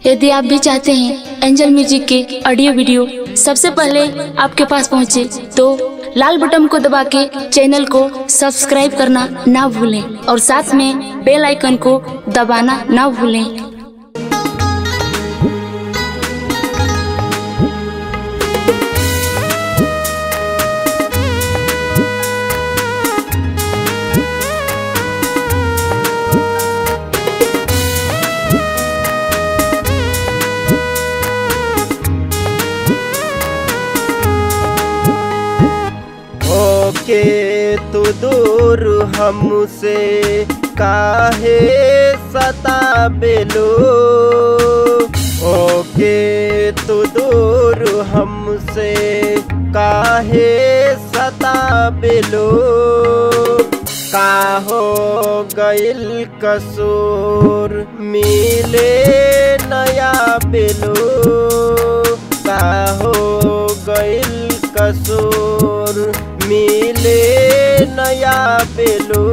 यदि आप भी चाहते हैं एंजल म्यूजिक के ऑडियो वीडियो सबसे पहले आपके पास पहुंचे तो लाल बटन को दबा के चैनल को सब्सक्राइब करना ना भूलें और साथ में बेल आइकन को दबाना ना भूलें ओके तू दूर हमसे काहे सताबेलो ओके तू दूर हमसे काहे सताबेलो का हो गइल कसूर मिले नया बेलो का हो गइल कसूर मिले नया बेलो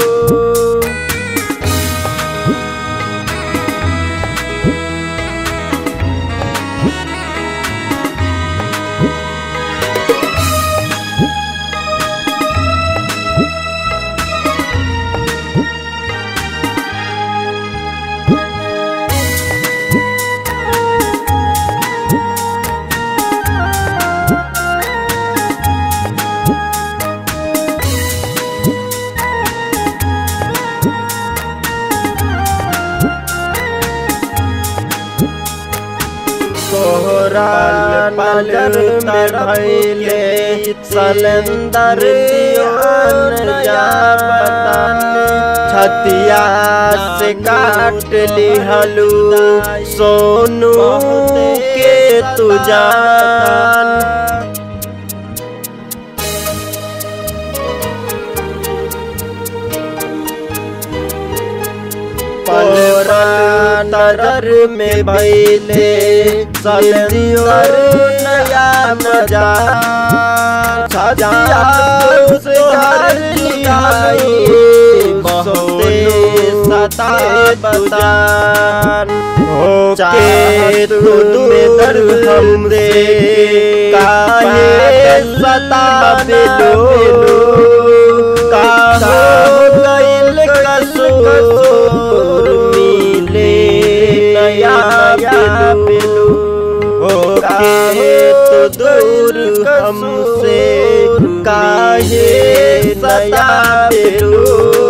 कोहरा नजर में भैले सलेंदर छतिया से काट लिहलू सोनू के तू जान कोरा नजर में भैले सलेंदर नया मजा छतिया से घर लिहाई बहुते सता बदान हो के तू में दर्द हमसे काहे सता बेलो का हो गइल कसूर मिले नया बेलू हो काहे तो दूर हमसे काहे सता बेलू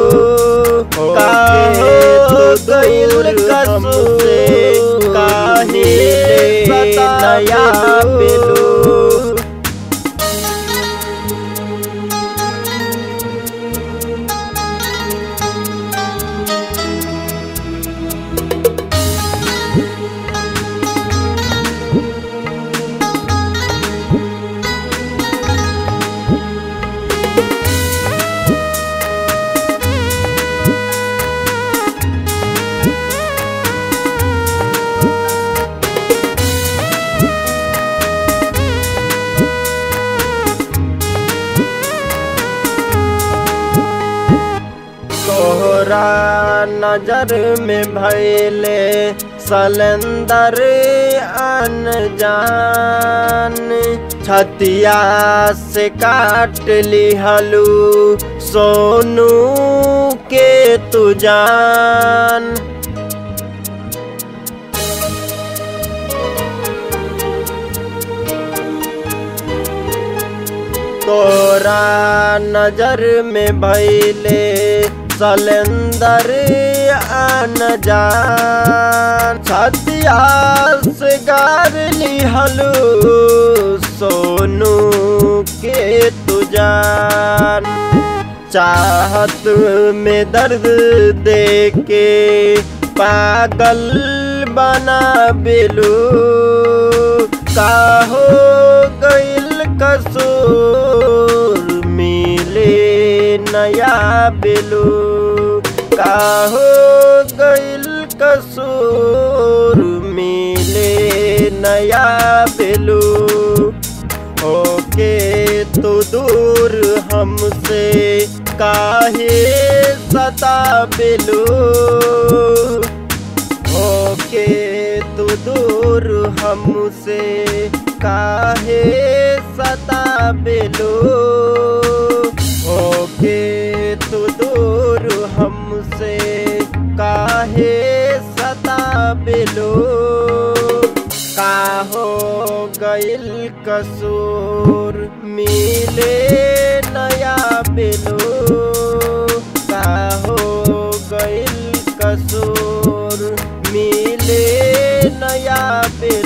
काहे तो गइल कसूर काहे नया बेलू तोहरा नजर में भैले सलेंदर अनजान छतिया से काट लिहलू सोनू के तू जान तोरा नजर में भैले सलेंदर अनजान छतिया से गार लिहलू सोनू के तू जान चाहत में दर्द दे के पागल बना बेलू का हो गइल कसूर मिले नया बेलू का हो गइल कसूर मिले नया बेलू होके तो दूर हमसे काहे सता बेलू होके तू दूर हमसे काहे सता बेलो ओके तू दूर हमसे काहे सता बेलो का हो गइल कसूर मिले नया बेलो का हो गइल कसूर मिले नया बेलो